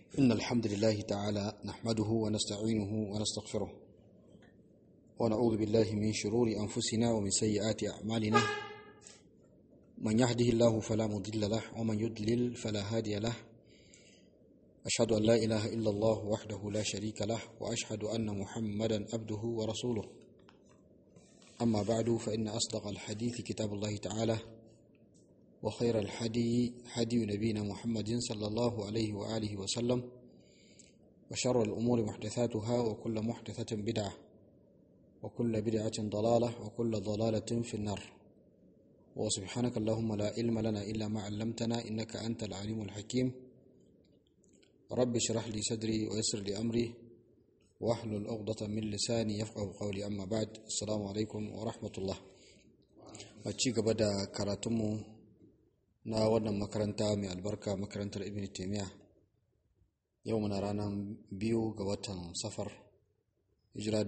إن الحمد لله تعالى نحمده ونستعينه ونستغفره ونعوذ بالله من شرور أنفسنا ومن سيئات أعمالنا من يهده الله فلا مضل له ومن يضلل فلا هادي له أشهد أن لا إله إلا الله وحده لا شريك له وأشهد أن محمدا عبده ورسوله أما بعد فإن أصدق الحديث كتاب الله تعالى وخير الحدي حدي نبينا محمد صلى الله عليه وآله وسلم وشر الأمور محدثاتها وكل محدثة بدعة وكل بدعة ضلالة وكل ضلالة في النار وسبحانك اللهم لا علم لنا إلا ما علمتنا إنك أنت العليم الحكيم رب اشرح لي صدري ويسر لي أمري واحلل عقدة من لساني يفقه قولي أما بعد السلام عليكم ورحمة الله ci gaba da karatunmu na wannan makaranta mai albarka makarantar ibn taimiyya yau muna ranar biyu ga watan safar hijira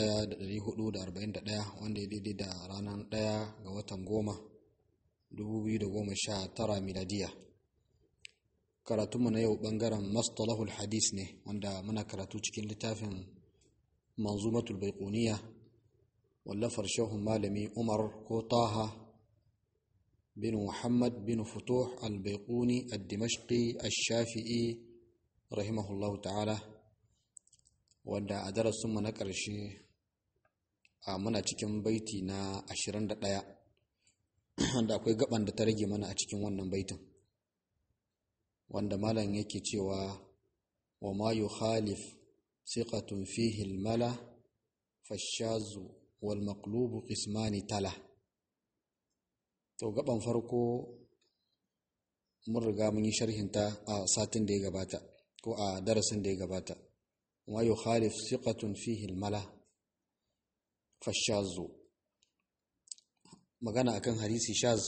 1441 wanda ya daidai da ranar 1 ga watan goma 2019 miladiya karatunmu na yau bangaren mastalahul hadis ne wanda muna karatu cikin littafin manzumatul baikuniya wallafar shehun malami umar ko taha bin muhammad bin futuh al-baikuni al-dimashqi al-shafi'i rahimahullahu ta'ala wanda a darasinmu na ƙarshe a muna cikin baiti na 21 wanda akwai gaban da ta rage mana a cikin wannan baitin wanda malam yake cewa wa ma yukhalif siqatun fihi al-mala fashazu wal maqlubu qismani tala to gaban farko mun riga mun yi sharhinta a satin da ya gabata ko a darasin da ya gabata wa yukhalif siqatun fihi al-mala fashazu magana akan hadisi shaz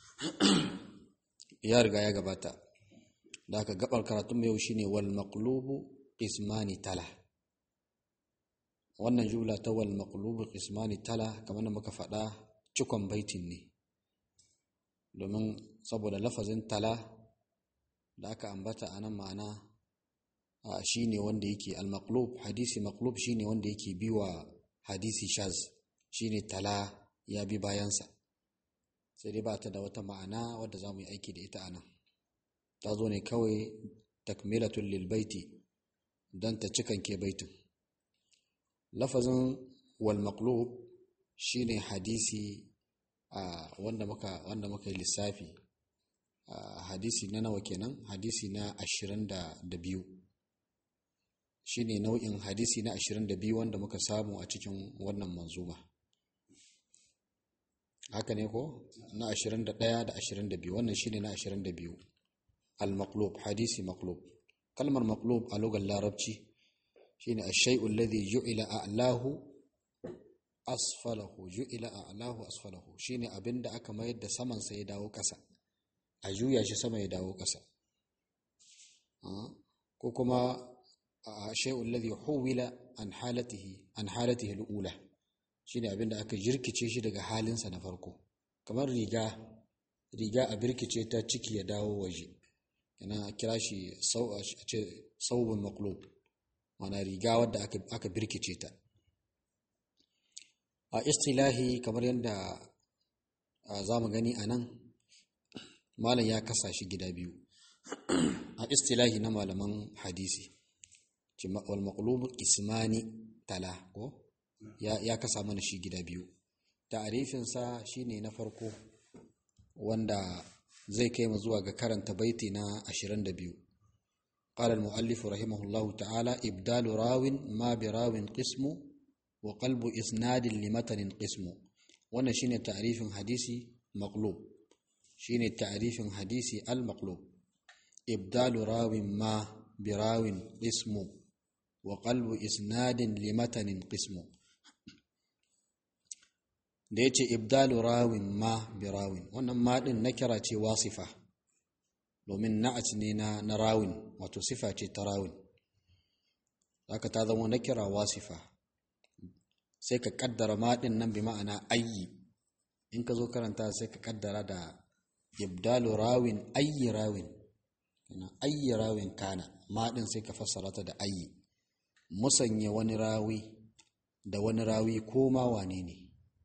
ya riga ya gabata da aka gabar karatun yau shine wal maqlubu qismani tala wannan jumla ta wal maqlubu qismani tala kamar da muka faɗa cikon baitin ne domin saboda lafazin tala da aka ambata a nan ma'ana shine wanda yake al maqlub hadisi maqlub shine wanda yake biwa hadisi shaz shine tala ya bi bayansa sai dai ba ta da wata ma'ana wadda za mu yi aiki da ita a nan ta zo ne kawai takmilatun lilbaiti don ta cikanke baitin lafazin wal maqlub shine hadisi a wanda muka wanda muka yi lissafi hadisi na nawa kenan hadisi na 22 shine nau'in hadisi na 22 wanda muka samu a cikin wannan manzuma haka ne ko na 21 da 22 wannan shine na 22 المقلوب حديث مقلوب كلمة مقلوب على لغة العربية شيء الشيء الذي جعل أعلاه أسفله جعل أعلاه أسفله شيء أبن دا أكا ما يد سمن سيداو كسا أجويا شي سما يداو كسا أه؟ كوكما الشيء الذي حول عن حالته عن حالته الأولى شيء أبن دا أكا جركي شي daga halinsa na farko kamar riga riga a birkice ta ciki ya dawo waje yana kira shi saubin maklub mana riga wadda aka birkice ta a istilahi kamar yadda za mu gani a nan malam ya kasa shi gida biyu a istilahi na malaman hadisi wal maqlubu ismani tala ko ya kasa mana shi gida biyu ta'arifinsa shine na farko wanda zai kai mu zuwa ga karanta baiti na 22 قال المؤلف رحمه الله تعالى إبدال راو ما براو قسم وقلب إسناد لمتن قسم وانا شين تعريف حديثي مقلوب شين تعريف حديثي المقلوب إبدال راو ما براو قسم وقلب إسناد لمتن قسم da ya ce ibdalu rawin ma bi rawin wannan ma din na kira ce wasifa domin na'at ne na na rawin wato sifa ce ta rawin haka ta zama na kira wasifa sai ka kaddara ma din nan bi ma'ana ayyi in ka zo karanta sai ka kaddara da ibdalu rawin ayyi rawin ayyi rawin kana ma din sai ka fassara ta da ayyi musanya wani rawi da wani rawi ko ma wane ne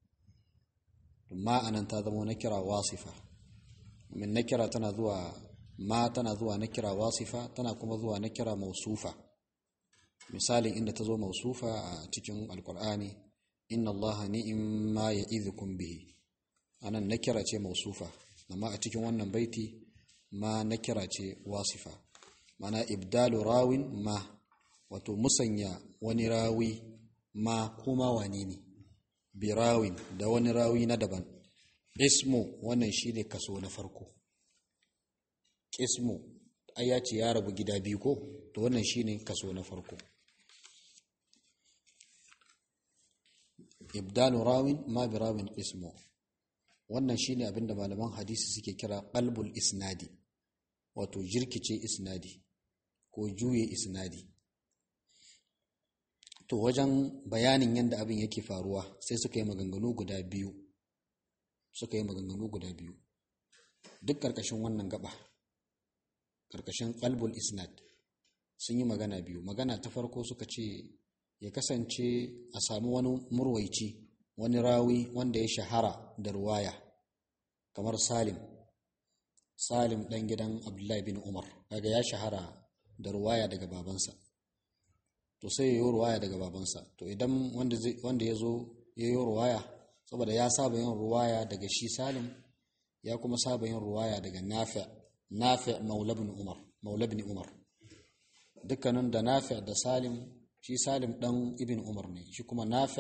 ma anan ta zama na kira wasifa min na kira tana zuwa ma tana zuwa na kira wasifa tana kuma zuwa na kira mausufa misalin inda ta zo mausufa a cikin alkur'ani inna allaha ni'imma ya'idhukum bihi anan na kira ce mausufa amma a cikin wannan baiti ma na kira ce wasifa mana ibdalu rawin ma wato musanya wani rawi ma kuma wane ne birawin da wani rawi na daban ismu wannan shine kaso na farko ismu ai ya ce ya rabu gida biyu ko to wannan shine kaso na farko ibdalu rawin ma birawin ismu wannan shine abinda malaman hadisi suke kira qalbul isnadi wato jirkice isnadi ko juye isnadi to wajen bayanin yadda abin yake faruwa sai suka yi maganganu guda biyu suka yi maganganu guda biyu duk ƙarƙashin wannan gaba ƙarƙashin qalbul isnad sun yi magana biyu magana ta farko suka ce ya kasance a sami wani murwaici wani rawi wanda ya shahara da ruwaya kamar salim salim ɗan gidan abdullahi bin umar kaga ya shahara da ruwaya daga babansa to sai ya yi ruwaya daga babansa to idan wanda ya zo ya yi ruwaya saboda ya saba yin ruwaya daga shi salim ya kuma saba yin ruwaya daga nafi nafi maulabin umar maulabin umar dukkanin da nafi da salim shi salim dan ibn umar ne shi kuma nafi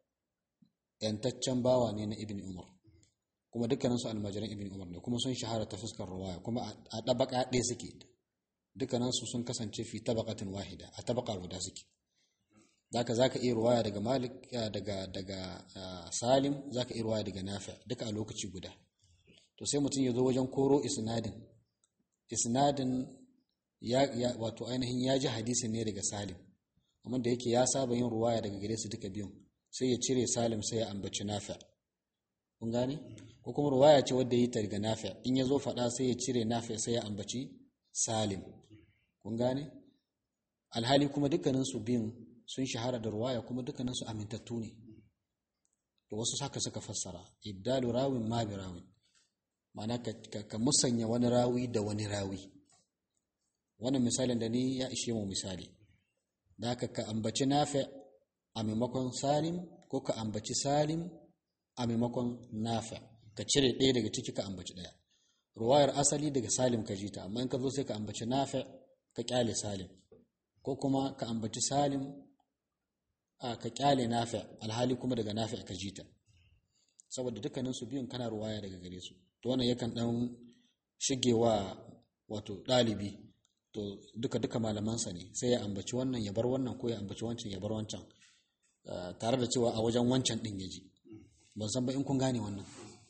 yantaccen bawa ne na ibn umar kuma dukkaninsu almajiran ibn umar ne kuma sun shahara ta fuskar ruwaya kuma a ɗabaka ɗaya suke dukkaninsu sun kasance fi tabaqatin wahida a tabaka guda suke zaka zaka iya ruwaya daga malik daga daga salim zaka iya ruwaya daga nafi duka a lokaci guda to sai mutum ya zo wajen koro isnadin isnadin ya, ya wato ainihin ya ji hadisin ne daga salim amma da yake ya saba yin ruwaya daga gare su duka biyun sai ya cire salim sai ya ambaci nafi kun gane ko kuma ruwaya ce wadda yi ta daga nafi in ya zo faɗa sai ya cire nafi sai ya ambaci salim kun gane alhali kuma dukkaninsu biyun sun shahara da ruwaya kuma dukkaninsu amintattu ne da wasu haka suka fassara ibdalu rawin ma bi rawin ma'ana ka, musanya wani rawi da wani rawi wannan misalin da ni ya ishe mu misali da haka ka ambaci nafi a maimakon salim ko ka ambaci salim a maimakon nafi ka cire ɗaya daga ciki ka ambaci ɗaya ruwayar asali daga salim ka ji ta amma in ka zo sai ka ambaci nafi ka kyale salim ko kuma ka ambaci salim a ka kyale nafi alhali kuma daga nafi ka ji ta saboda dukkanin su biyun kana ruwaya daga gare su to wannan yakan dan shigewa wato ɗalibi to duka duka malamansa ne sai ya ambaci wannan ya bar wannan ko ya ambaci wancan ya bar wancan tare da cewa a wajen wancan din ya ji ban san ba in kun gane wannan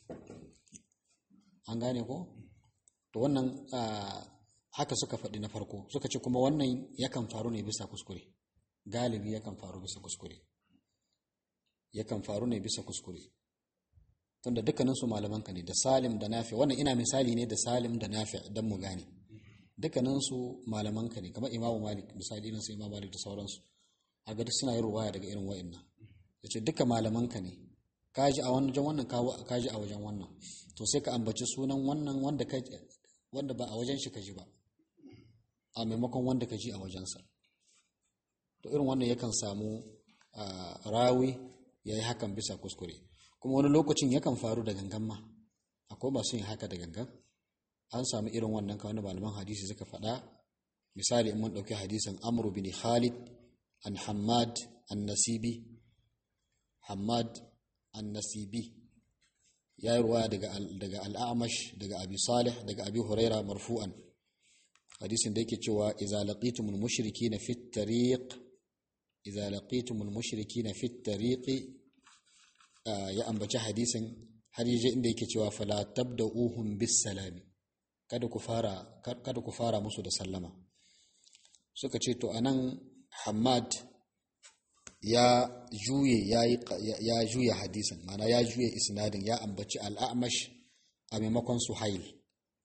an gane ko to wannan haka suka faɗi na farko suka ce kuma wannan yakan faru ne bisa kuskure galibi yakan faru bisa kuskure yakan faru ne bisa kuskure tunda dukkaninsu malamanka ne da salim da nafi wannan ina misali ne da salim da nafi don mu gane dukkaninsu malamanka ne kamar imamu malik misali irin su imamu malik da sauransu a gadi suna yin ruwaya daga irin wa'annan ya ce duka malamanka ne kaji a wajen wannan kaji a wajen wannan to sai ka ambaci sunan wannan wanda ka wanda ba a wajen shi ka ji ba a maimakon wanda ka ji a wajensa to irin wannan yakan samu rawi ya yi hakan bisa kuskure kuma wani lokacin yakan faru da gangan ma akwai masu yin haka da gangan an samu irin wannan kawai malaman hadisi suka faɗa misali in mun ɗauki hadisin amru bin khalid an hamad an nasibi hamad an nasibi ya yi ruwaya daga al'amash daga abi salih daga abi huraira marfu'an hadisin da yake cewa iza laqitumul mushrikina fit tariq iza laqitumul mushrikina fit tariqi ya ambaci hadisin har yaje inda yake cewa fala tabda'uhum bis salami kada ku fara kada ku fara musu da sallama suka ce to anan Hamad ya juye ya juya hadisin mana ya juye isnadin ya ambaci al'amash a maimakon suhail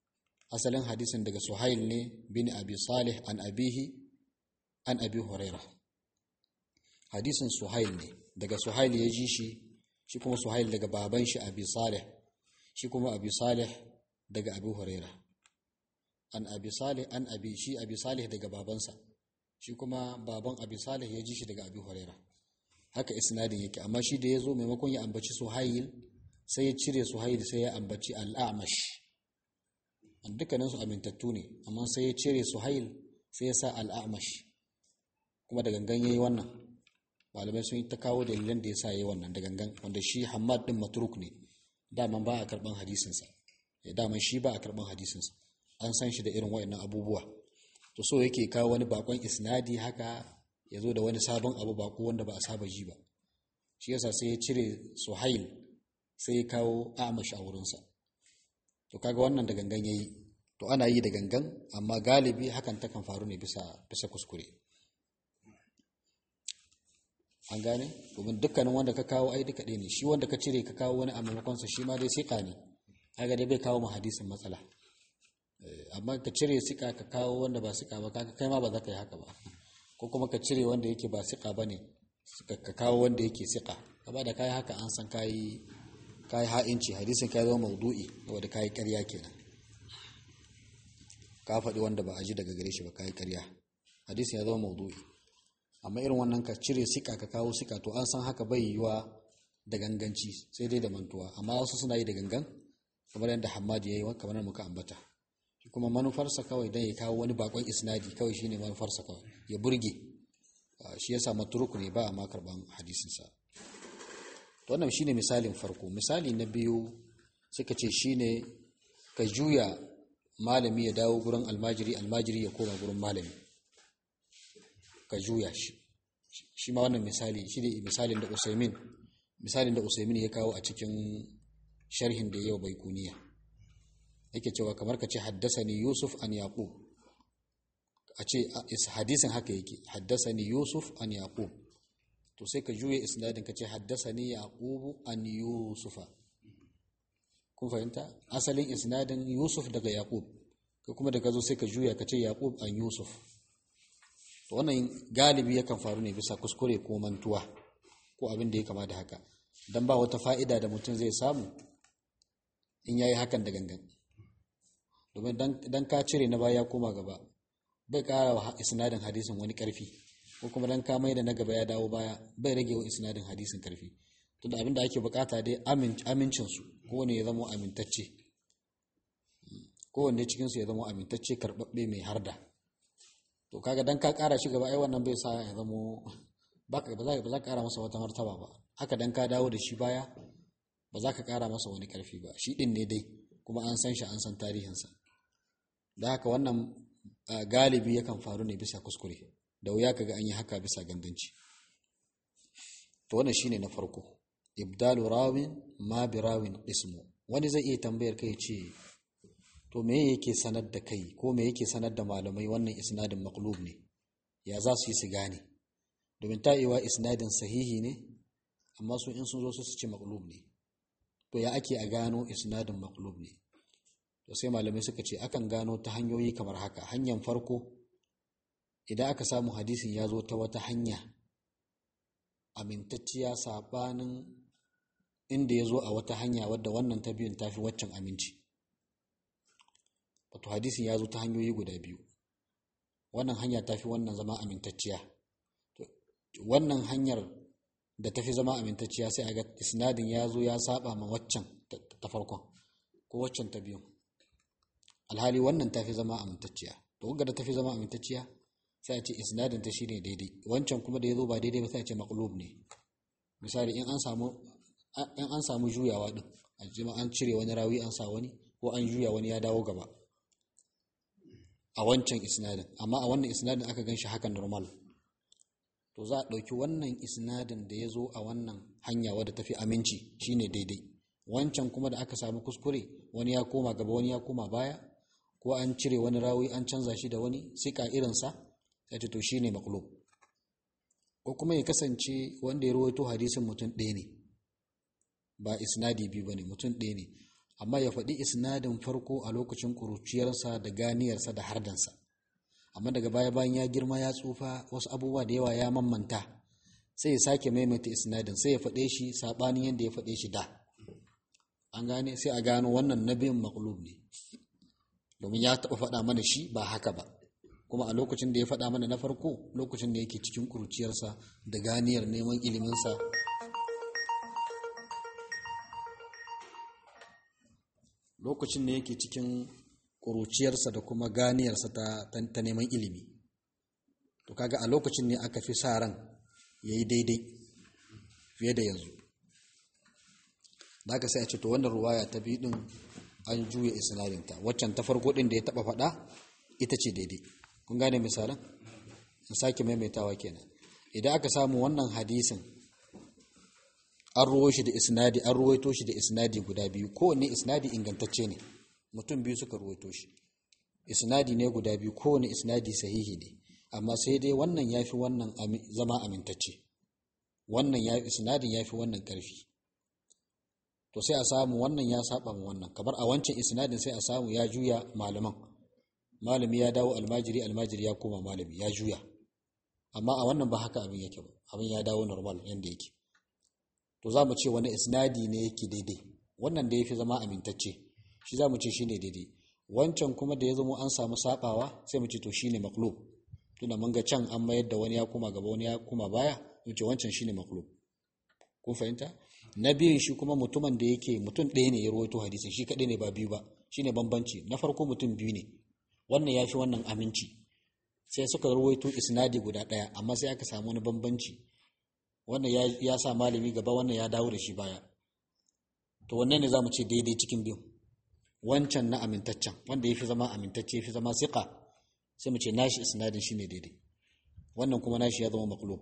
asalin hadisin daga suhail ne bin abi salih an abihi an abi huraira hadisin suhail ne daga suhail ya ji shi shi kuma suhail daga baban shi abi salih shi kuma abi salih daga abi huraira an abi salih an abi shi abi salih daga babansa shi kuma baban abi salih ya ji shi daga abi huraira haka isnadin yake amma shi da ya zo maimakon ya ambaci suhail sai ya cire suhail sai ya ambaci al'amash an dukkaninsu amintattu ne amma sai ya cire suhail sai ya sa al'amash kuma da gangan ya yi wannan malamai sun yi ta kawo dalilan da ya sa ya yi wannan da gangan wanda shi hamad din matruk ne daman ba a karban hadisinsa ya daman shi ba a karban hadisinsa an san shi da irin wayannan abubuwa to so yake kawo wani bakon isnadi haka ya zo da wani sabon abu bako wanda ba a saba ji ba shi yasa sai ya cire suhail sai ya kawo amash a wurinsa to kaga wannan da gangan yayi to ana yi da gangan amma galibi hakan takan faru ne bisa bisa kuskure an gane domin dukkanin wanda ka kawo ai duka ne shi wanda ka cire ka kawo wani a maimakonsa shi ma dai sika ne kaga dai bai kawo ma hadisin matsala amma ka cire sika ka kawo wanda ba sika ba kaga kai ma ba za ka yi haka ba ko kuma ka cire wanda yake ba sika ba ne ka kawo wanda yake sika gaba da kayi haka an san kayi kayi ha'inci hadisin ka zama maudu'i saboda kayi ƙarya kenan ka faɗi wanda ba a ji daga gare shi ba kayi ƙarya hadisin ya zama maudu'i amma irin wannan ka cire sika ka kawo sika to an san haka bai yiwa da ganganci sai dai da mantuwa amma wasu suna yi da gangan kamar yadda Hammad ya yi kamar muka ambata shi kuma manufarsa kawai dan ya kawo wani bakon isnadi kawai shine manufarsa kawai ya burge shi yasa matruk ne ba a ma karban hadisin sa to wannan shine misalin farko misali na biyu suka ce shine ka juya malami ya dawo gurin almajiri almajiri ya koma gurin malami ka juya shi shi ma wannan misali shi ne misalin da usaimin misalin da usaimin ya kawo a cikin sharhin da yau bai kuniya yake cewa kamar ka ce haddasani yusuf an yaqub a ce hadisin haka yake haddasani yusuf an yaqub to sai ka juya isnadin ka ce haddasani yaqub an yusufa kun fahimta asalin isnadin yusuf daga yaqub ka kuma da ka zo sai ka juya ka ce yaqub an yusuf to wannan galibi yakan faru ne bisa kuskure ko mantuwa ko abin da ya kama da haka don ba wata fa'ida da mutum zai samu in yayi hakan da gangan domin dan ka cire na baya koma gaba bai kara wa isnadin hadisin wani karfi ko kuma dan ka mai da na gaba ya dawo baya bai rage wa isnadin hadisin karfi tunda abin da ake bukata dai amincin su kowane ya zama amintacce kowanne cikin su ya zama amintacce karbabbe mai harda to kaga dan ka kara shi gaba ai wannan bai sa ya zamo baka ba za ka kara masa wata martaba ba haka dan ka dawo da shi baya ba za ka kara masa wani karfi ba shi din ne dai kuma an san shi an san tarihinsa da haka wannan galibi yakan faru ne bisa kuskure da wuya kaga an yi haka bisa ganganci to wannan shine na farko ibdalu rawin ma bi rawin ismu wani zai iya tambayar kai ce to me yake sanar da kai ko me yake sanar da malamai wannan isnadin maqlub ne ya za su yi su gane domin ta'iwa isnadin sahihi ne amma su in sun zo su ce maqlub ne to ya ake a gano isnadin maqlub ne to sai malamai suka ce akan gano ta hanyoyi kamar haka hanyar farko idan aka samu hadisin ya zo ta wata hanya amintacciya sabanin inda ya zo a wata hanya wadda wannan ta biyun tafi waccan aminci wato hadisin ya zo ta hanyoyi guda biyu wannan hanya tafi wannan zama amintacciya wannan hanyar da tafi zama amintacciya sai a ga isnadin ya zo ya saba ma waccan ta farkon ko waccan ta biyun alhali wannan tafi zama amintacciya to kuga da tafi zama amintacciya sai a ce isnadin ta shine daidai wancan kuma da ya zo ba daidai ba sai a ce maqlub ne misali in an samu in an samu juyawa din a jima an cire wani rawi an sa wani ko an juya wani ya dawo gaba a wancan isnadin amma a wannan isnadin aka gan shi haka normal to za a ɗauki wannan isnadin da ya zo a wannan hanya wadda tafi aminci shine daidai wancan kuma da aka samu kuskure wani ya koma gaba wani ya koma baya ko an cire wani rawi an canza shi da wani sika irinsa sai to shine maqlub ko kuma ya kasance wanda ya rawaito hadisin mutum ɗaya ne ba isnadi biyu bane mutum ɗaya ne amma ya faɗi isnadin farko a lokacin ƙuruciyarsa da ganiyarsa da hardansa amma daga baya bayan ya girma ya tsufa wasu abubuwa da yawa ya mammanta sai ya sake maimaita isnadin sai ya faɗe shi saɓanin yadda ya faɗe shi da an gane sai a gano wannan nabiyin maklub ne domin ya taɓa faɗa mana shi ba haka ba kuma a lokacin da ya faɗa mana na farko lokacin da yake cikin ƙuruciyarsa da ganiyar neman iliminsa lokacin da yake cikin ƙuruciyarsa da kuma ganiyarsa ta, neman ilimi to kaga a lokacin ne aka fi sa ran ya yi daidai fiye da yanzu da aka sai a ce to wannan ruwaya ta biyu din an juya isnadinta waccan ta farko din da ya taba faɗa ita ce daidai kun gane misalan in sake maimaitawa kenan idan aka samu wannan hadisin an ruwo shi da isnadi an ruwaito shi da isnadi guda biyu kowanne isnadi ingantacce ne mutum biyu suka ruwaito shi isnadi ne guda biyu kowanne isnadi sahihi ne amma sai dai wannan ya fi wannan zama amintacce wannan ya isnadin ya fi wannan ƙarfi to sai a samu wannan ya saba mu wannan kamar a wancan isnadin sai a samu ya juya malaman malami ya dawo almajiri almajiri ya koma malami ya juya amma a wannan ba haka abin yake ba abin ya dawo normal yanda yake to za mu ce wani isnadi ne yake daidai wannan da ya fi zama amintacce shi za mu ce shine daidai wancan kuma da ya zama an samu sabawa sai mu ce to shine maklub tunda mun ga can an mayar da wani ya koma gaba wani ya koma baya mu ce wancan shine maklub kun fahimta na biyun shi kuma mutumin da yake mutum ɗaya ne ya rawaito hadisin shi kaɗai ne ba biyu ba shine bambanci na farko mutum biyu ne wannan ya fi wannan aminci sai suka rawaito isnadi guda ɗaya amma sai aka samu wani bambanci wannan ya sa malami gaba wannan ya dawo da shi baya to wannan ne za mu ce daidai cikin biyu wancan na amintaccen wanda ya fi zama amintacce ya fi zama siƙa sai mu ce nashi isnadin shine daidai wannan kuma nashi ya zama maklub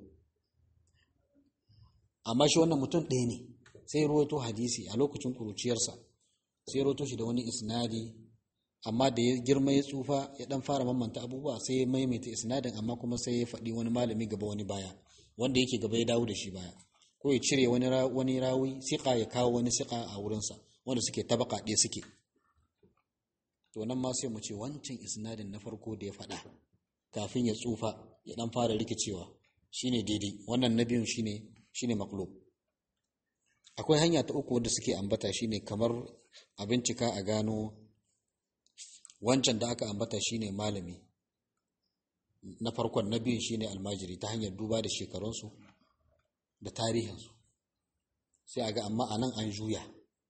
amma shi wannan mutum ɗaya ne sai ruwaito hadisi a lokacin kuruciyarsa sai ruwaito shi da wani isnadi amma da ya girma ya tsufa ya dan fara mamanta abubuwa sai ya maimaita isnadin amma kuma sai ya faɗi wani malami gaba wani baya wanda yake gaba ya dawo da shi baya ko ya cire wani wani rawi siƙa ya kawo wani siƙa a wurinsa wanda suke tabaka ɗaya suke to nan ma sai mu ce wancan isnadin na farko da ya faɗa kafin ya tsufa ya dan fara rikicewa shine daidai wannan na biyun shine shine maklub akwai hanya ta uku wanda suke ambata shine kamar a bincika a gano wancan da aka ambata shine malami na farkon na biyun shine almajiri ta hanyar duba da shekarunsu da tarihinsu sai a ga amma a nan an juya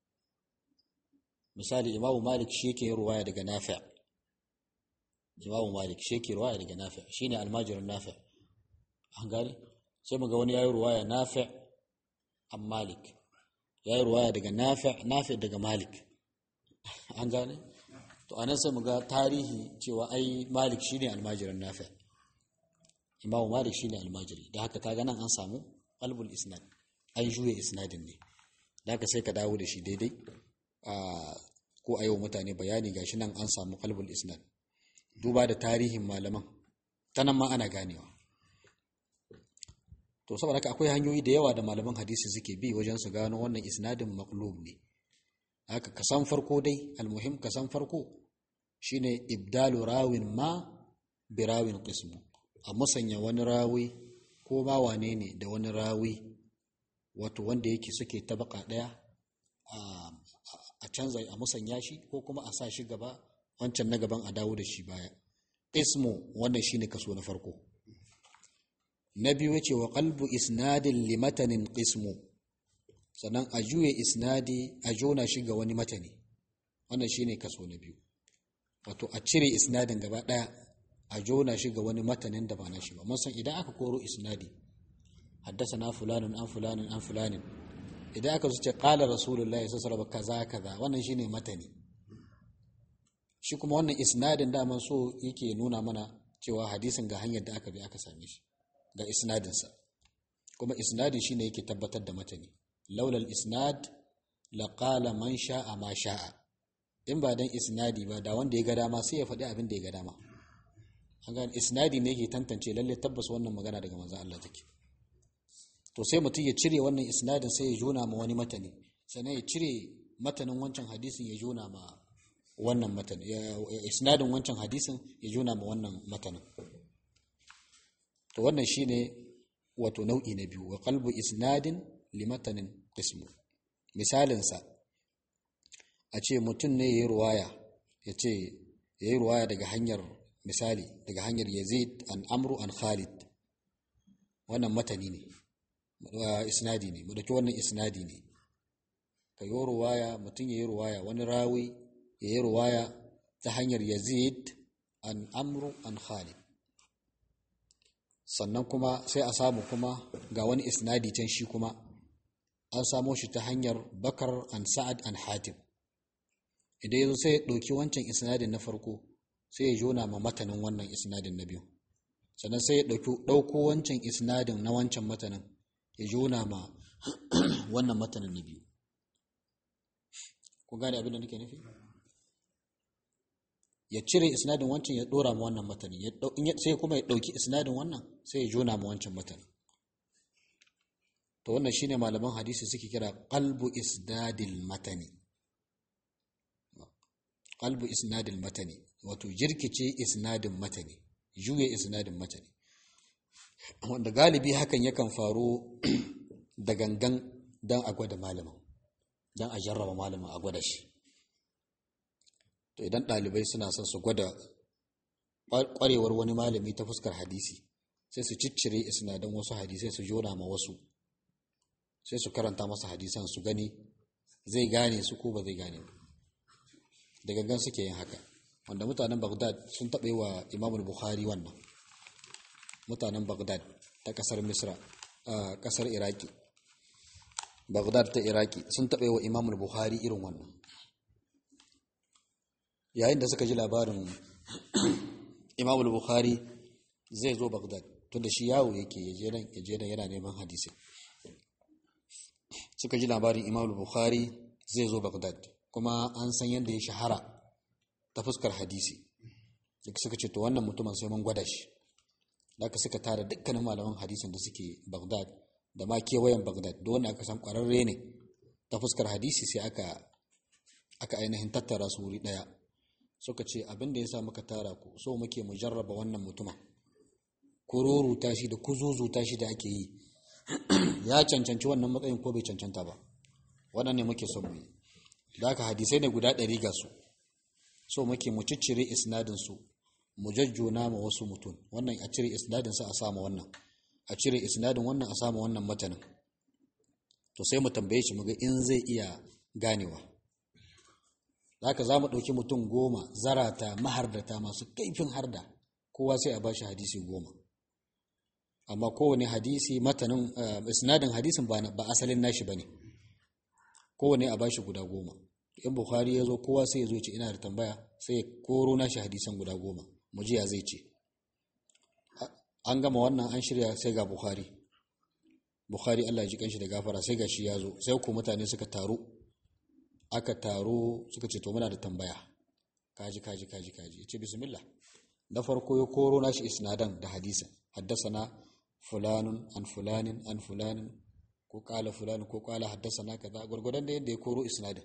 misali imamu malik shi yake ruwaya daga nafi imamu malik shi yake ruwaya daga nafi shine almajirin nafi an gane sai muga wani yayi ruwaya nafi an malik yayi ruwaya daga nafi nafi daga malik an gane to anan sai muga tarihi cewa ai malik shine almajirin nafi imamu malik shine almajiri da haka kaga nan an samu qalbul isnad an juye isnadin ne da haka sai ka dawo da shi daidai ko a yau mutane bayani gashi nan an samu qalbul isnad duba da tarihin malaman ta nan ma ana ganewa to saboda haka akwai hanyoyi da yawa da malaman hadisi suke bi wajen su gano wannan isnadin maqlub ne haka kasan farko dai almuhim kasan farko shine ibdalu rawin ma bi rawin qismu a musanya wani rawi ko ba wane ne da wani rawi wato wanda yake suke tabaka daya a canza a musanya shi ko kuma a sa shi gaba wancan na gaban a dawo da shi baya qismu wannan shine kaso na farko na biyu yace wa qalbu isnadin li matanin qismu sannan a juye isnadi a jona shi ga wani matani wannan shine kaso na biyu wato a cire isnadin gaba daya a jona shi ga wani matanin da ba na shi ba mun san idan aka koro isnadi haddasa fulanin an fulanin an fulanin idan aka zuce qala rasulullahi sallallahu alaihi kaza kaza wannan shine matani shi kuma wannan isnadin da man so yake nuna mana cewa hadisin ga hanyar da aka bi aka same shi ga isnadinsa kuma isnadi shine yake tabbatar da matani laulal isnad laqala man sha'a ma sha'a in ba dan isnadi ba da wanda ya ga dama sai ya faɗi abin da ya ga dama an gane isnadi ne yake tantance lalle tabbas wannan magana daga manzon Allah take to sai mutum ya cire wannan isnadin sai ya jona ma wani matani sannan ya cire matanin wancan hadisin ya juna ma wannan matan isnadin wancan hadisin ya juna ma wannan matanin to wannan shine wato nau'i na biyu wa qalbu isnadin li matanin qismu misalinsa a ce mutum ne yayi ruwaya ya ce yayi ruwaya daga hanyar misali daga hanyar Yazid an Amru an Khalid wannan matani ne isnadi ne mu dauki wannan isnadi ne ka yi ruwaya mutum ya yi ruwaya wani rawi ya yi ruwaya ta hanyar yazid an amru an khalid sannan kuma sai a samu kuma ga wani isnadi can shi kuma an samo shi ta hanyar bakar an sa'ad an hatim idan yazo sai ya ɗauki wancan isnadin na farko sai ya jona ma matanin wannan isnadin na biyu sannan sai ya ɗauko wancan isnadin na wancan matanin ya jona ma wannan matanin na biyu ku gane abin da nake nufi ya cire isnadin wancan ya dora ma wannan matanin sai kuma ya dauki isnadin wannan sai ya jona ma wancan matanin to wannan shine malaman hadisi suke kira qalbu isnadil matani qalbu isnadil matani wato jirkice isnadin matani juye isnadin matani wanda galibi hakan yakan faru da gangan dan a gwada malamin don a jarraba malamin a gwada shi to idan ɗalibai suna son su gwada ƙwarewar wani malami ta fuskar hadisi sai su ciccire isnadan wasu hadisai su jona ma wasu sai su karanta masa hadisan su gani zai gane su ko ba zai gane ba da gangan suke yin haka wanda mutanen bagdad sun taɓa yi wa imamul bukhari wannan mutanen bagdad ta ƙasar misra a ƙasar iraki Baghdad ta Iraki sun taɓa wa Imamul Bukhari irin wannan. Yayin da suka ji labarin Imamul Bukhari zai zo Baghdad tunda shi yawo yake yaje nan yaje nan yana neman hadisi. Suka ji labarin Imamul Bukhari zai zo Baghdad kuma an san yadda ya shahara ta fuskar hadisi. Suka ce to wannan mutumin sai mun gwada shi. Haka suka tara dukkanin malaman hadisin da suke Baghdad da ma kewayen Baghdad da wanda aka san ƙwararre ne ta fuskar hadisi sai aka aka ainihin tattara su wuri ɗaya suka ce abin da ya sa muka tara ku so muke mu jarraba wannan mutuma kururuta shi da kuzuzuta shi da ake yi ya cancanci wannan matsayin ko bai cancanta ba wannan ne muke son mu yi da haka hadisai ne guda ɗari ga su so muke mu ciccire isnadin su mu jajjona ma wasu mutum wannan a cire isnadin sa a sama wannan a cire isnadin wannan a samu wannan matanin to sai mu tambaye shi muga in zai iya ganewa haka za mu ɗauki mutum goma zarata mahardata masu kaifin harda kowa sai a bashi hadisi goma amma kowane hadisi matanin isnadin hadisin ba asalin nashi ba ne kowane a bashi guda goma in bukhari ya zo kowa sai ya zo ce ina da tambaya sai ya koro nashi hadisan guda goma mu ji ya zai ce an gama wannan an shirya sai ga bukhari bukhari allah ya ji kanshi da gafara sai ga shi ya zo sai ku mutane suka taru aka taro suka ce to muna da tambaya kaji kaji kaji kaji ce bismillah na farko ya koro nashi isnadan da hadisin haddasana fulanun an fulanin an fulanin ko kala fulani ko kala haddasana kaza gurgudan da yadda ya koro isnadin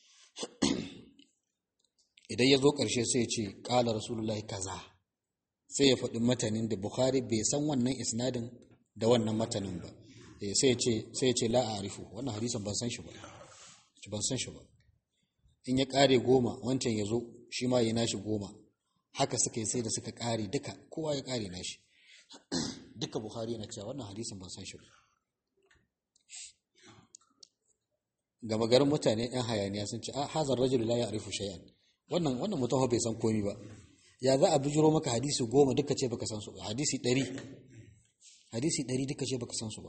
idan ya zo ƙarshe sai ya ce kala rasulullahi kaza sai ya faɗi matanin da bukhari bai san wannan isnadin da wannan matanin ba sai ya ce sai ya ce la a'rifu wannan hadisin ban san shi ba ban san shi ba in ya ƙare goma wancan ya zo shi ma ya nashi goma haka suka yi sai da suka ƙare duka kowa ya ƙare nashi duka buhari yana cewa wannan hadisin ban san shi ba gama garin mutane yan hayaniya sun ce a hazar rajul la ya'rifu shay'an wannan wannan mutum bai san komi ba ya za a bijiro maka hadisi goma duka ce baka san su ba hadisi ɗari hadisi ɗari duka ce baka san su ba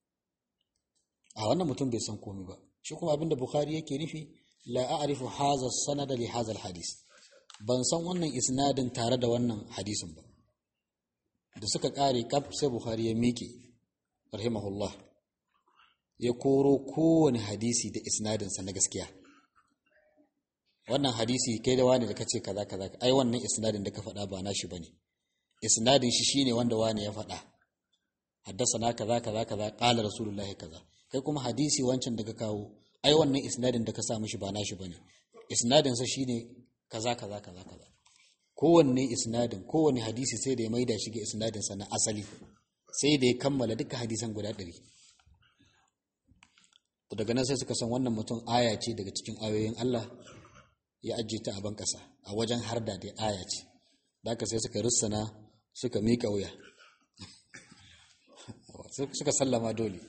a wannan mutum bai san komi ba shi kuma abinda bukhari yake nufi la a'rifu hadha sanada li hadha hadis ban san wannan isnadin tare da wannan hadisin ba da suka kare kaf sai bukhari ya miƙe rahimahullah ya koro kowane hadisi da isnadin sa na gaskiya wannan hadisi kai da wani da kace kaza kaza ai wannan isnadin da ka faɗa ba nashi bane isnadin shi shine wanda wani ya faɗa haddasa na kaza kaza kaza qala rasulullahi kaza kai kuma hadisi wancan da ka kawo ai wannan isnadin da ka sa mishi ba nashi bane isnadin sa shine kaza kaza kaza kaza kowanne isnadin kowanne hadisi sai da ya maida shi ga isnadin sa na asali sai da ya kammala duka hadisan guda ɗari to daga nan sai suka san wannan mutum aya ce daga cikin ayoyin Allah ya ajiye ta a ban ƙasa a wajen harda da aya ce da haka sai suka rissana suka miƙa wuya suka sallama dole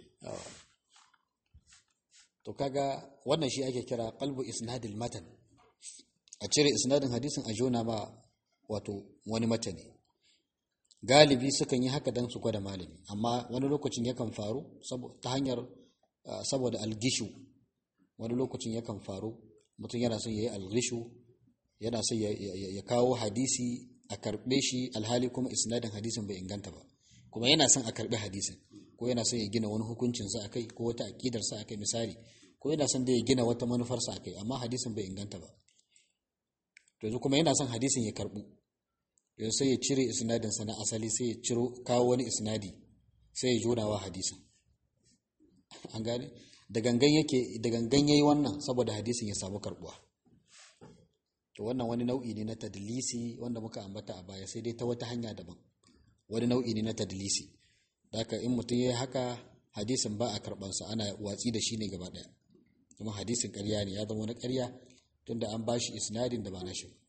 to kaga wannan shi ake kira qalbu isnadil matan a cire isnadin hadisin a jona ma wato wani matani galibi sukan yi haka dan su gwada malami amma wani lokacin yakan faru ta hanyar saboda algishu wani lokacin yakan faru mutum yana son ya yi algishu yana son ya kawo hadisi a karɓe shi alhali kuma isnadin hadisin bai inganta ba kuma yana son a karɓi hadisin ko yana son ya gina wani hukuncinsa a kai ko wata aƙidarsa a kai misali ko yana son da ya gina wata manufarsa a kai amma hadisin bai inganta ba to yanzu kuma yana son hadisin ya karɓu yanzu sai ya cire isnadinsa na asali sai ya ciro kawo wani isnadi sai ya jona wa hadisin an gane da gangan yake da gangan yayi wannan saboda hadisin ya samu karbuwa to wannan wani nau'i ne na tadlisi wanda muka ambata a baya sai dai ta wata hanya daban wani nau'i ne na tadlisi haka in mutum yayi haka hadisin ba a karbansa ana watsi da shi ne gaba daya kuma hadisin ƙarya ne ya zama wani ƙarya tunda an bashi isnadin da ba na shi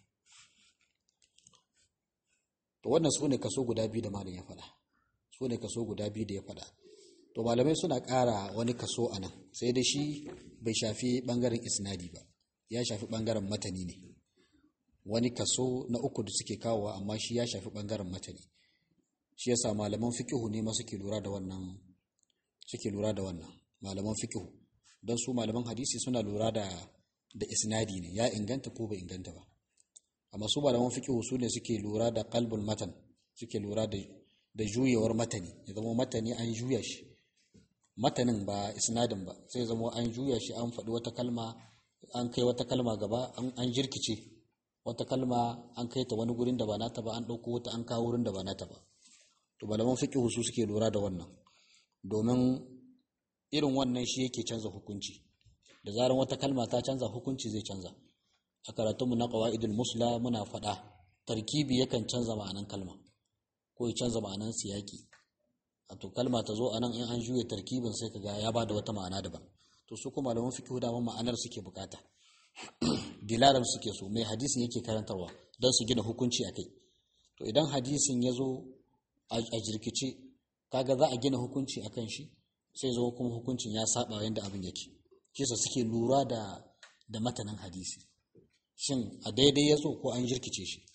to wannan su ne kaso guda biyu da malam ya faɗa su ne kaso guda biyu da ya faɗa to malamai suna ƙara wani kaso a nan sai da shi bai shafi ɓangaren isnadi ba ya shafi ɓangaren matani ne wani kaso na uku da suke kawowa amma shi ya shafi ɓangaren matani shi yasa malaman fikihu ne ma suke lura da wannan suke lura da wannan malaman fikihu don su malaman hadisi suna lura da da isnadi ne ya inganta ko bai inganta ba amma su malaman fikihu su ne suke lura da qalbul matan suke lura da da juyewar matani ya zama matani an juya shi matanin ba isnadin ba sai zama an juya shi an faɗi wata kalma an kai wata kalma gaba an jirkice wata kalma an kai ta wani gurin da ba nata ba an ɗauko wata an kawo wurin da ba nata ba to malaman fiqh su suke lura da wannan domin irin wannan shi yake canza hukunci da zaran wata kalma ta canza hukunci zai canza a karatunmu na qawaidul musla muna faɗa tarkibi yakan canza ma'anan kalma ko ya canza ma'anan siyaki to kalma ta zo anan in an juye tarkibin sai kaga ya bada wata ma'ana daban to su kuma malaman fiqh da ma'anar suke bukata dilalar suke so mai hadisin yake karantarwa don su gina hukunci akai to idan hadisin ya zo a jirkice kaga za a gina hukunci akan shi sai zo kuma hukuncin ya saba yanda abin yake kisa suke lura da da matanan hadisi shin a daidai ya zo ko an jirkice shi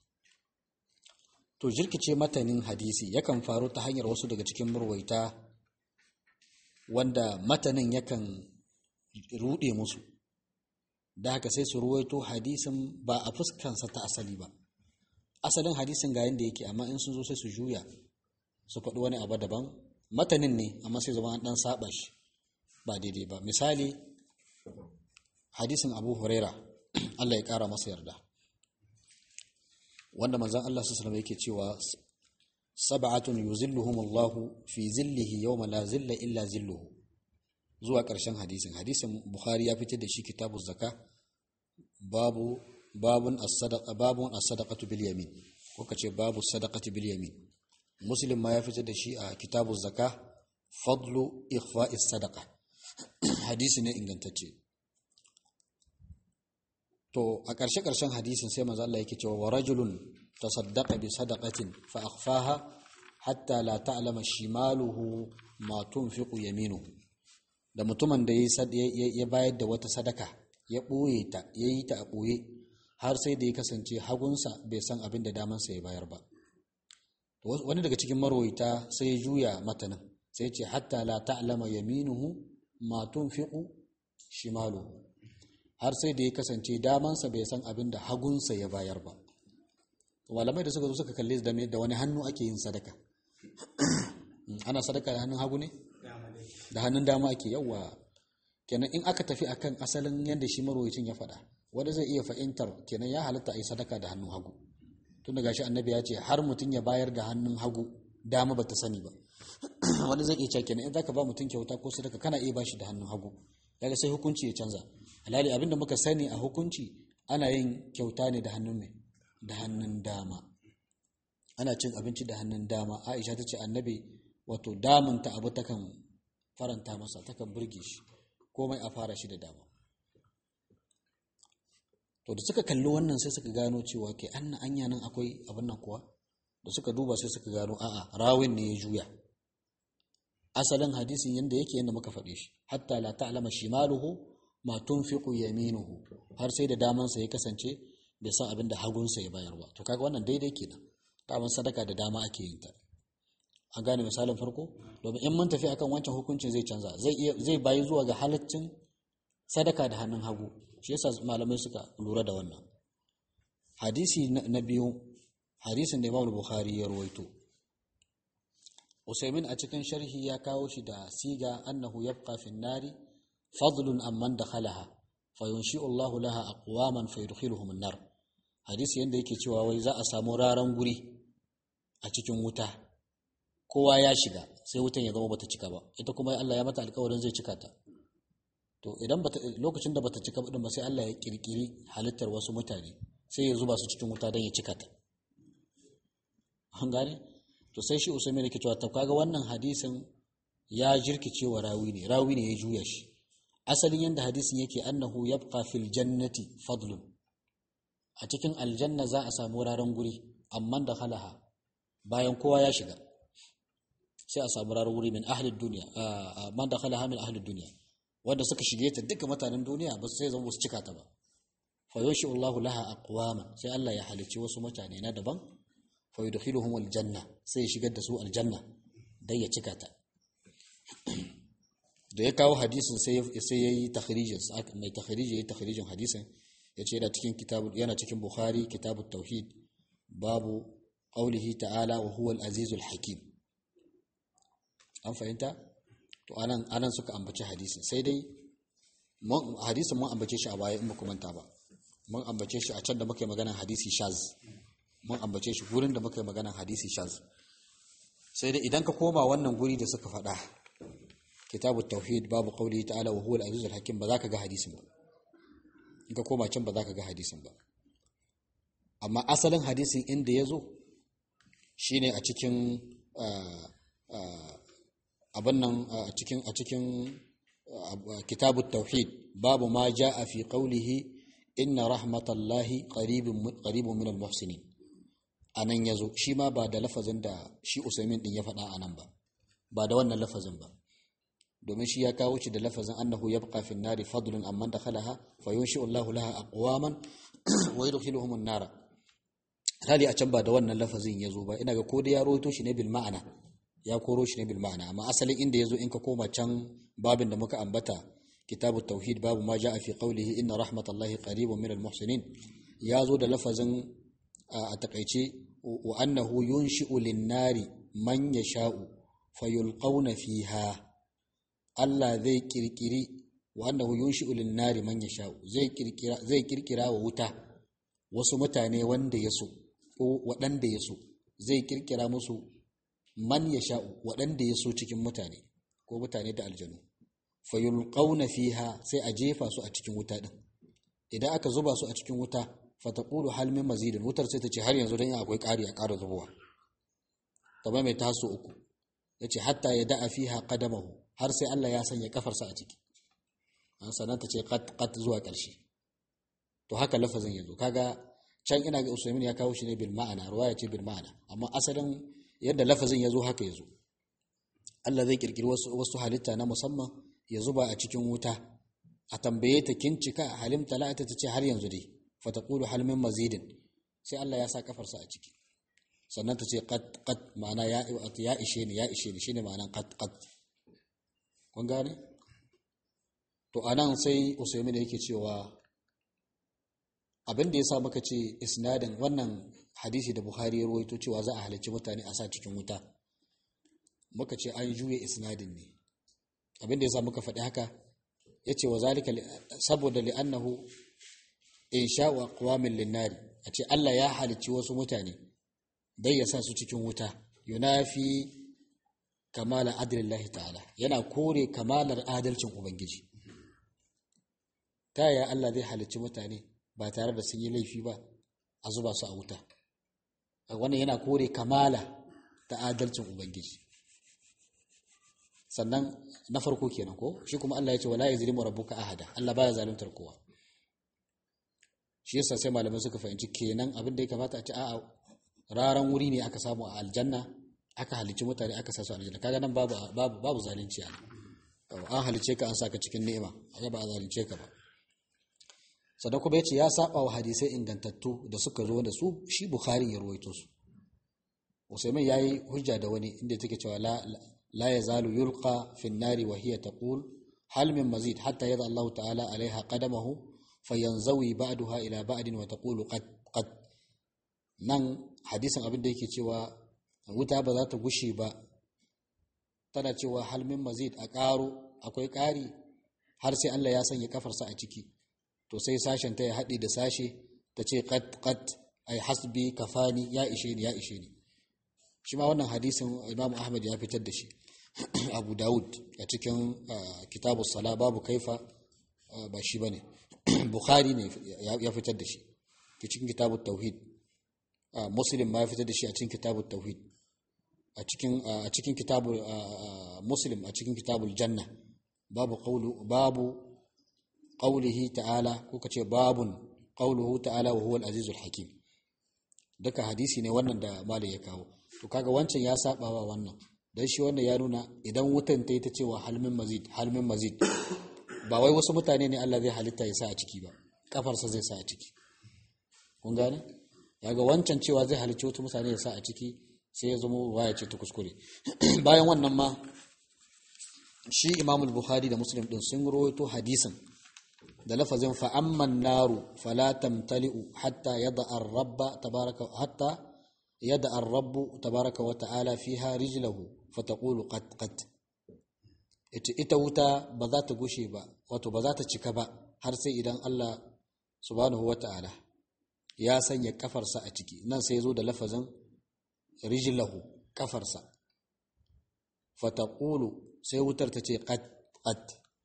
to jirkice matanin hadisi yakan faru ta hanyar wasu daga cikin murwaita wanda matanin yakan rude musu da haka sai su ruwaito hadisin ba a fuskansa ta asali ba asalin hadisin ga yadda yake amma in sun zo sai su juya su faɗi wani abu daban matanin ne amma sai zama an ɗan saba shi ba daidai ba misali hadisin abu huraira allah ya ƙara masa yarda wanda manzan Allah su salama yake cewa sab'atun yuzilluhumullahu fi zillihi yawma la zilla illa zilluhu zuwa ƙarshen hadisin hadisin bukhari ya fitar da shi kitabuz zaka babu babun as-sadaqa babun as-sadaqatu bil yamin ko kace babu sadaqati bil yamin muslim ma ya fitar da shi a kitabuz zaka fadlu ikhfa'is sadaqa hadisi ne ingantacce to a ƙarshe ƙarshen hadisin sai manzo Allah yake cewa wa rajulun tasaddaqa bi sadaqatin fa akhfaha hatta la ta'lama shimaluhu ma tunfiqu yaminuhu da mutumin da ya bayar da wata sadaka ya ɓoye ta ya yi ta a ɓoye har sai da ya kasance hagunsa bai san abin da damansa ya bayar ba wani daga cikin marwaita sai ya juya matanin sai ce hatta la ta'lama yaminuhu ma tunfiqu shimaluhu har sai da ya kasance damansa bai san abin da hagunsa ya bayar ba malamai da suka zo suka kalle da wani hannu ake yin sadaka ana sadaka da hannun hagu ne da hannun dama ake yawa kenan in aka tafi akan asalin yadda shi marwayacin ya faɗa wanda zai iya fahimtar kenan ya halatta a yi sadaka da hannun hagu tun da gashi annabi ya ce har mutum ya bayar da hannun hagu dama bata sani ba wani zai iya cewa kenan in zaka ba mutum kyauta ko sadaka kana iya bashi da hannun hagu daga sai hukunci ya canza alhali abinda muka sani a hukunci ana yin kyauta ne da hannun mai da hannun dama ana cin abinci da hannun dama aisha ta ce annabi wato damunta abu takan faranta masa takan burge shi komai a fara shi da dama to da suka kalli wannan sai suka gano cewa ke anna anya nan akwai abin nan kuwa da suka duba sai suka gano a'a rawin ne ya juya asalin hadisin yanda yake yanda muka faɗe shi hatta la ta'lama shimaluhu ma tunfiqu yaminuhu har sai da damansa ya kasance bai san abin da hagunsa ya bayar ba to kaga wannan daidai kenan daman sadaka da dama ake yin ta an gane misalin farko domin in mun tafi akan wancan hukuncin zai canza zai iya zai bayi zuwa ga halaccin sadaka da hannun hagu shi yasa malamai suka lura da wannan hadisi na biyu hadisin da Imam Bukhari ya rawaito Usaimin a cikin sharhi ya kawo shi da siga annahu yabqa fi nari fadlun amman dakhalaha fayunshi'u Allahu laha aqwaman fayudkhiluhum an-nar hadisi yanda yake cewa wai za a samu raran guri a cikin wuta kowa ya shiga sai wutan ya zama bata cika ba ita kuma Allah ya mata alƙawarin zai cika ta to idan bata lokacin da bata cika din ba sai Allah ya kirkiri halittar wasu mutane sai ya zuba su cikin wuta don ya cika ta an gane to sai shi usaimin yake cewa to kaga wannan hadisin ya jirkice wa rawi ne rawi ne ya juya shi asalin yanda hadisin yake annahu yabqa fil jannati fadlun a cikin aljanna za a samu wuraren guri amma da halaha bayan kowa ya shiga sai a samu wuraren guri min ahli duniya man da halaha min ahli duniya wanda suka shige ta duka mutanen duniya ba sai zama su cika ta ba fa yoshi Allahu laha aqwama sai Allah ya halicci wasu mutane na daban fa yudkhiluhum aljanna sai ya shigar da su aljanna dan ya cika ta da ya kawo hadisin sai sai yayi takhrijin mai takhriji yayi takhrijin hadisin yace yana cikin kitabu yana cikin Bukhari kitabut tauhid babu qaulihi ta'ala wa huwa al-azizul hakim an fahimta to anan anan suka ambaci hadisin sai dai hadisin mun ambace shi a baya in muku manta ba mun ambace shi a can da muka yi maganar hadisi shaz mun ambace shi gurin da muka yi maganar hadisi shaz sai dai idan ka koma wannan guri da suka faɗa kitabu tauhid babu qawli ta'ala wa huwa al-aziz al-hakim ba za ka ga hadisin ba in ka koma can ba za ka ga hadisin ba amma asalin hadisin inda ya zo shine a cikin abin nan a cikin a cikin kitabu tauhid babu ma ja'a fi qawlihi inna rahmatallahi qaribun qaribun minal muhsinin anan yazo shi ma ba da lafazin da shi Usaimin din ya faɗa anan ba ba da wannan lafazin ba domin shi ya kawo shi da lafazin annahu yabqa fi nari fadlun amman dakhalaha fayunshi'u Allahu laha aqwaman wa yudkhiluhum an-nara hali a can ba da wannan lafazin yazo ba ina ga ko da ya rawaito shi ne bil ma'ana ya koro shi ne bil ma'ana amma asalin inda yazo in ka koma can babin da muka ambata kitabu tauhid babu ma ja'a fi qawlihi inna rahmatallahi qaribun minal muhsinin yazo da lafazin a takaice wa annahu yunshi'u lin-nari man yasha'u fayulqawna fiha Allah zai kirkiri wa annahu yunshi'u lin-nari man yasha'u zai kirkira zai kirkira wa wuta wasu mutane wanda yaso ko waɗanda yaso zai kirkira musu man yasha'u waɗanda yaso cikin mutane ko mutane da aljanu fayulqauna fiha sai a jefa su a cikin wuta din idan aka zuba su a cikin wuta fataqulu hal min mazidin wutar sai ta ce har yanzu dan akwai ƙari a ƙara zubowa kamar mai taso uku yace hatta ya da'a fiha qadamahu har sai Allah ya sanya kafarsa a ciki an sanan ta ce qat qat zuwa ƙarshe to haka lafazin yazo kaga can ina ga Usaimin ya kawo shi ne bil ma'ana ruwaya ce bil ma'ana amma asalin yadda lafazin yazo haka yazo Allah zai kirkiri wasu wasu halitta na musamman ya zuba a cikin wuta a tambaye ta kin cika halim talata ta ce har yanzu dai fataqulu hal min mazidin sai Allah ya sa kafarsa a ciki sannan ta ce qad qad ma'ana ya ya ishe ni ya ishe ni shine ma'anan qad qad kun gane to anan sai Usaimin yake cewa abin da yasa muka ce isnadin wannan hadisi da Bukhari ya rawaito cewa za a halarci mutane a sa cikin wuta muka ce an juye isnadin ne abinda ya sa muka faɗi haka ya ce wa zalika saboda li'annahu in sha'u aqwamin linnari a ce Allah ya halicci wasu mutane dai ya sa su cikin wuta yunafi kamala adlillahi ta'ala yana kore kamalar adalcin ubangiji ta yaya Allah zai halicci mutane ba tare da sun yi laifi ba a zuba su a wuta wannan yana kore kamala ta adalcin ubangiji sannan na farko kenan ko shi kuma Allah ya ce wala yazlimu rabbuka ahada Allah baya zaluntar kowa shi yasa sai malamai suka fahimci kenan abin da ya kamata a ce a'a raran wuri ne aka samu a aljanna aka halicci mutane aka sa su aljanna kaga nan babu babu babu zalunci a an halicce ka an saka cikin ni'ima kaga ba a zalunce ka ba sannan kuma yace ya saba wa hadisai ingantattu da suka zo da su shi bukhari ya ruwaito su usaimin yayi hujja da wani inda take cewa la la yazalu yulqa fi an-nari wa hiya taqul hal min mazid hatta yada Allah ta'ala alaiha qadamahu fayanzawi ba'daha ila ba'din wa taqulu qad qad nan hadisin abin da yake cewa wuta ba za ta gushe ba tana cewa hal min mazid a ƙaro akwai ƙari har sai Allah ya sanya kafarsa a ciki to sai sashen ta ya haɗe da sashe ta ce qat qat ai hasbi kafani ya ishe ni ya ishe ni shi ma wannan hadisin Imam Ahmad ya fitar da shi Abu Dawud a cikin kitabu sala babu kaifa ba shi bane Bukhari ne ya fitar da shi cikin kitabu tauhid Muslim ma ya fitar da shi a cikin kitabu tauhid a cikin a cikin kitabu Muslim a cikin kitabul janna babu qawlu babu qawlihi ta'ala ko kace babun qawluhu ta'ala wa huwa al-azizul hakim duka hadisi ne wannan da malai ya kawo to kaga wancan ya saba wa wannan dan shi wannan ya nuna idan wutan ta yi ta cewa halmin mazid halmin mazid ba wai wasu mutane ne Allah zai halitta ya sa a ciki ba kafarsa zai sa a ciki kun gane kaga wancan cewa zai halicci wasu mutane ya sa a ciki sai ya zama waya ce ta kuskure bayan wannan ma shi Imam Bukhari da Muslim din sun rawaito hadisin da lafazin fa amman naru fala tamtali'u hatta yada ar-rabba tabaraka hatta yada ar-rabbu tabaraka wa ta'ala fiha rijlahu fataqulu qat qat ita ita wuta ba za ta gushe ba wato ba za ta cika ba har sai idan Allah subhanahu wa ta'ala ya sanya kafarsa a ciki nan sai zo da lafazin rijlahu kafarsa fataqulu sai wutar ta ce qat qat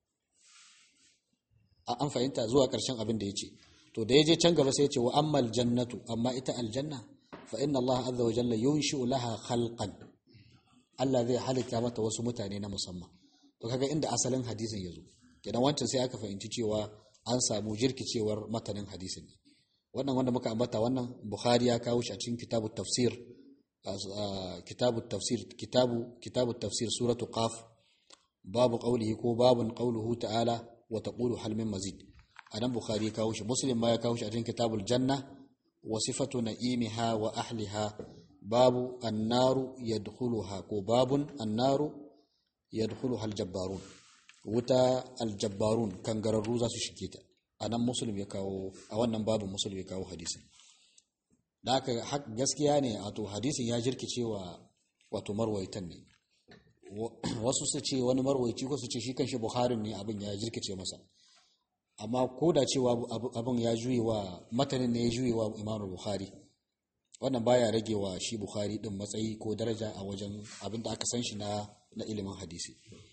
an fahimta zuwa ƙarshen abin da ya ce to da ya je can gaba sai ya ce wa ammal jannatu amma ita aljanna fa inna Allah azza wa jalla yunshi'u laha khalqan Allah zai halitta mata wasu mutane na musamman to kaga inda asalin hadisin ya zo kenan wancan sai aka fahimci cewa an samu jirkicewar matanin hadisin wannan wanda muka ambata wannan Bukhari ya kawo shi a cikin kitabu tafsir kitabu tafsir kitabu kitabu tafsir suratu qaf babu qawlihi ko babun qawluhu ta'ala wa taqulu hal min mazid anan bukhari kawo shi muslim ma ya kawo shi a cikin kitabul janna wa sifatu na'imiha wa ahliha babu annaru yadkhuluha ko babun annaru yadkhuluha aljabbarun wuta aljabbarun kangararru za su shige ta anan muslim ya kawo a wannan babu muslim ya kawo hadisin da haka gaskiya ne wato hadisin ya jirkicewa wato marwaitan ne wasu su ce wani marwaici ko su ce shi kanshi buharin ne abin ya jirkice masa amma ko da cewa abin ya juye wa matanin ne ya juye wa imamul buhari wannan baya rage wa shi buhari din matsayi ko daraja a wajen abin da aka san shi na na ilimin hadisi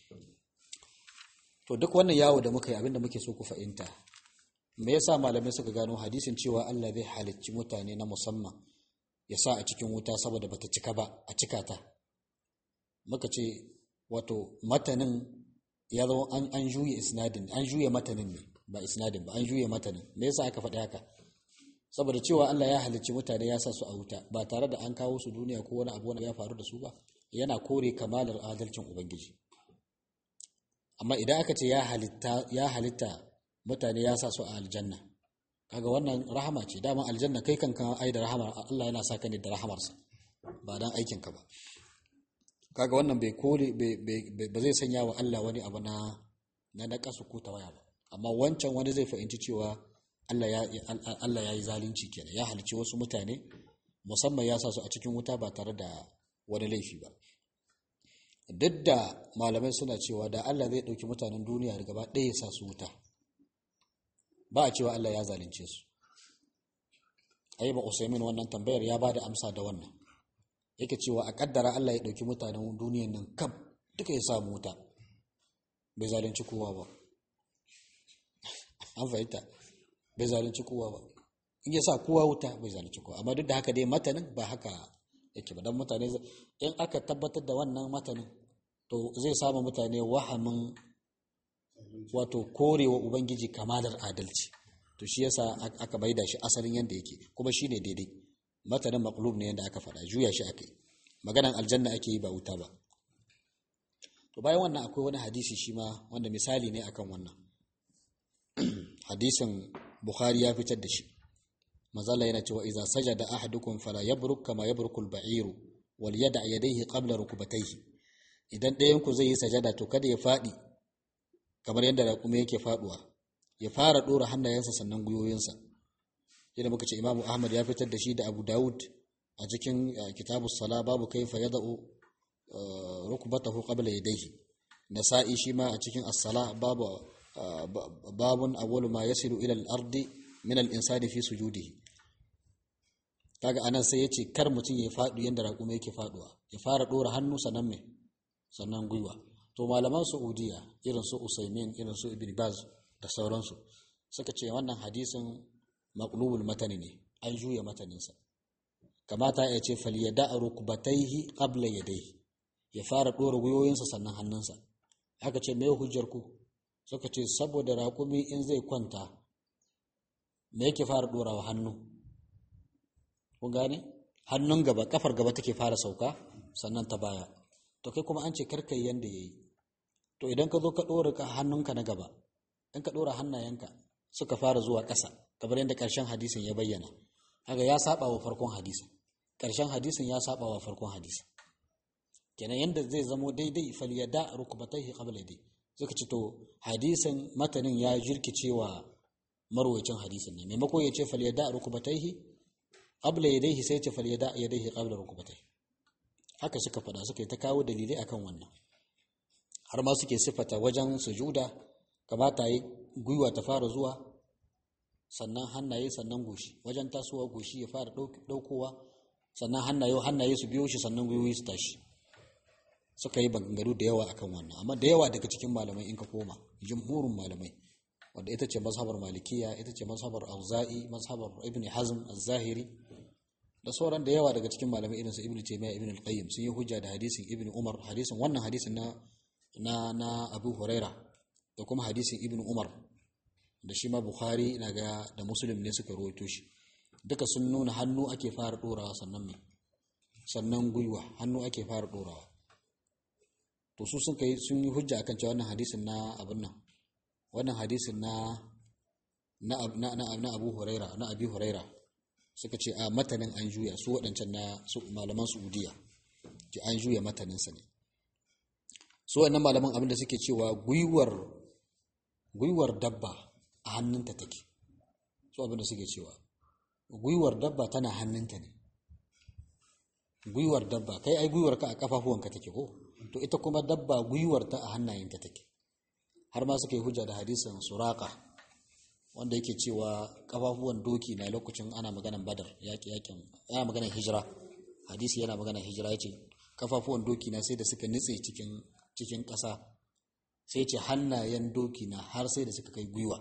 to duk wannan yawo da muka yi abin da muke so ku fahimta me yasa malamai suka gano hadisin cewa Allah zai halicci mutane na musamman ya sa a cikin wuta saboda bata cika ba a cika ta muka ce wato matanin ya zama an, an juye isnadin an juye matanin ne ba isnadin ba an juye matanin me yasa aka faɗi haka saboda cewa Allah ya halicci mutane ya sa su a wuta ba tare da an kawo su duniya ko wani abu wanda ya faru da su ba yana kore kamalar adalcin ubangiji amma idan aka ce ya halitta ya halitta mutane ya sa su a aljanna kaga wannan rahama ce dama aljanna kai kanka ai da rahamar Allah yana sa ka ne da rahamarsa ba dan aikinka ba kaga wannan bai kore ba zai sanya wa Allah wani abu na na nakasu ko tawaya ba amma wancan wani zai fahimci cewa Allah ya Allah ya yi zalunci kenan ya halici wasu mutane musamman ya sa su a cikin wuta ba tare da wani laifi ba duk da malamai suna cewa da Allah zai ɗauki mutanen duniya da gaba ɗaya ya sa su wuta ba a cewa Allah ya zalunce su ayi ba Usaimin wannan tambayar ya bada amsa da wannan yake cewa a kaddara Allah ya ɗauki mutanen duniyan nan kam duka ya samu wuta bai zalunci kowa ba an fahimta bai zalunci kowa ba in ya sa kowa wuta bai zalunci kowa amma duk da haka dai matanin ba haka yake ba dan mutane in aka tabbatar da wannan matanin to zai samu mutane wahamin wato korewa ubangiji kamalar adalci to shi yasa aka maida shi asalin yanda yake kuma shine daidai matanin maqlub ne yanda aka faɗa juya shi aka yi maganan aljanna ake yi ba wuta ba to bayan wannan akwai wani hadisi shi ma wanda misali ne akan wannan hadisin bukhari ya fitar da shi mazala yana cewa idza sajada ahadukum fala yabruk kama yabrukul ba'iru wal yad'a yadayhi qabla rukbatayhi idan ɗayan ku zai yi sajada to kada ya faɗi kamar yadda raƙumi yake faɗuwa ya fara ɗora hannayensa sannan gwiwoyinsa yadda muka ce imamu ahmad ya fitar da shi da abu dawud a cikin kitabu sala babu kaifa yada'u rukbatahu qabla yadayhi nasa'i shi ma a cikin as-sala babu babun awwalu ma yasilu ila al-ardi min al-insani fi sujudihi kaga anan sai yace kar mutum ya faɗi yanda raƙumi yake faɗuwa ya fara ɗora hannu sannan me sannan gwiwa to malaman saudiya irin su usaimin irin su ibn baz da sauransu suka ce wannan hadisin maqlubul matani ne an juya mataninsa kamata ya ce falyada rukbatayhi qabla yadayhi ya fara ɗora gwiwoyinsa sannan hannunsa aka ce me hujjar ku suka ce saboda raƙumi in zai kwanta me yake fara ɗorawa hannu kun gane hannun gaba kafar gaba take fara sauka sannan ta baya to kai kuma an ce karka yi yanda yayi to idan ka zo ka ɗora ka hannunka na gaba in ka ɗora hannayenka suka fara zuwa ƙasa kamar yadda ƙarshen hadisin ya bayyana haka ya saba wa farkon hadisin ƙarshen hadisin ya saba wa farkon hadisin kenan yanda zai zamo daidai falyada rukbatayhi qabla yadi suka ce to hadisin matanin ya jirkicewa marwayacin hadisin ne maimako ya ce falyada rukbatayhi qabla yadayhi sai ya ce falyada yadayhi qabla rukbatayhi haka suka faɗa suka yi ta kawo dalilai akan wannan har ma suke siffata wajen sujuda kamata yi gwiwa ta fara zuwa sannan hannaye sannan goshi wajen tasowa goshi ya fara ɗaukowa sannan hannaye hannaye su biyo shi sannan gwiwoyi su tashi suka yi bangaru da yawa akan wannan amma da yawa daga cikin malamai in ka koma jumhurin malamai wanda ita ce mazhabar malikiya ita ce mazhabar auza'i mazhabar ibn hazm az-zahiri da sauran da yawa daga cikin malamai irin su ibn taymiya ibn al-qayyim sun yi hujja da hadisin ibn umar hadisin wannan hadisin na na na abu huraira da kuma hadisin ibn umar da shi ma bukhari na ga da muslim ne suka rawaito shi duka sun nuna hannu ake fara dorawa sannan me sannan gwiwa hannu ake fara dorawa to su sun kai sun yi hujja akan cewa wannan hadisin na abin nan wannan hadisin na na na na Abu Huraira na Abi Huraira suka ce a matanin an juya su waɗancan na su malaman Saudiya ji an juya matanin sa ne su wannan malaman abin da suke cewa gwiwar gwiwar dabba a hannunta take su abin da suke cewa gwiwar dabba tana hannunta ne gwiwar dabba kai ai gwiwar ka a kafafuwanka take ko to ita kuma dabba gwiwar ta a hannayenta take har ma suka yi hujja da hadisin suraka wanda yake cewa kafafuwan doki na lokacin ana maganan badar yaƙi yaƙin ana maganan hijira hadisi yana maganan hijira yace kafafuwan doki na sai da suka nitse cikin cikin ƙasa sai ce hannayen doki na har sai da suka kai gwiwa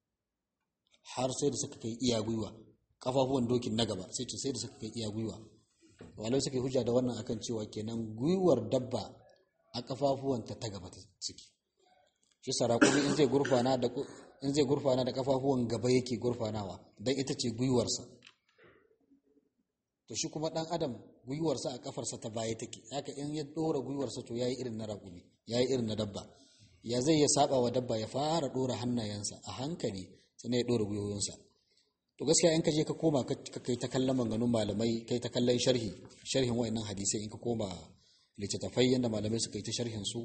har sai da suka kai iya gwiwa kafafuwan dokin na gaba sai ce sai da suka kai iya gwiwa walai suka yi hujja da wannan akan cewa kenan gwiwar dabba a kafafuwanta ta gaba ta ciki shi sarakumi in zai gurfana da in zai gurfana da kafafuwan gaba yake gurfanawa dan ita ce gwiwarsa to shi kuma dan adam gwiwarsa a kafarsa ta baya take haka in ya dora gwiwarsa to yayi irin na rakumi yayi irin na dabba ya zai ya saba wa dabba ya fara dora hannayensa a hankali sannan ya dora gwiwoyinsa to gaskiya in ka je ka koma ka kai ta kallon maganganun malamai kai ta kallon sharhi sharhin wayannan hadisai in ka koma littattafai yadda malamai suka yi ta sharhin su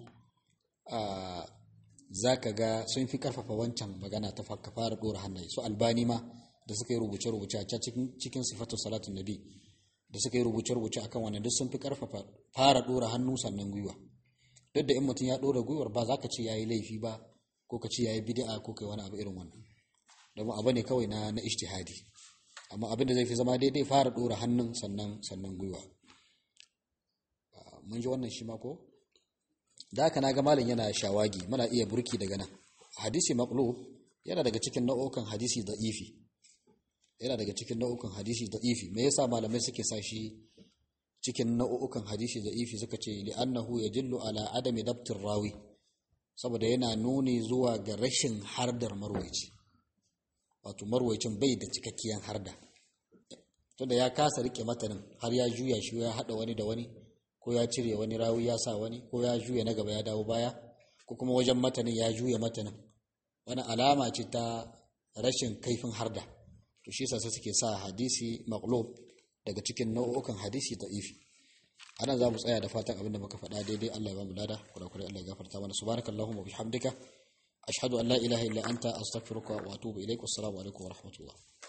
za ka ga sun fi karfafa wancan magana ta ka fara dora hannaye su albani ma da suka yi rubuce-rubuce a cikin sifatu salatun nabi da suka yi rubuce-rubuce akan wannan duk sun fi karfafa fara dora hannu sannan gwiwa duk da in mutum ya dora gwiwar ba za ka ce ya yi laifi ba ko ka ce ya yi bid'a ko kai wani abu irin wannan domin abu ne kawai na na ijtihadi amma abin da zai fi zama daidai fara dora hannun sannan sannan gwiwa mun ji wannan shi ma ko da haka naga malam yana shawagi muna iya burki daga nan hadisi maqlub yana daga cikin nau'ukan hadisi da ifi yana daga cikin nau'ukan hadisi da ifi me yasa malamai suke sa shi cikin nau'ukan hadisi da ifi suka ce li'annahu yadullu ala adami dabtir rawi saboda yana nuni zuwa ga rashin hardar marwaici wato marwaicin bai da cikakkiyar harda tunda ya kasa rike matanin har ya juya shi ya hada wani da wani ko ya cire wani rawi ya sa wani ko ya juya na gaba ya dawo baya ko kuma wajen matanin ya juya matanin wani alama ce ta rashin kaifin harda to shi sai suke sa hadisi maqlub daga cikin nau'ukan hadisi da ifi anan za mu tsaya da fatan abinda muka faɗa daidai Allah ya ba mu lada kurakurai Allah ya gafarta mana subhanakallahumma bihamdika ashhadu an la ilaha illa anta astaghfiruka wa atubu ilaik wassalamu alaikum wa rahmatullah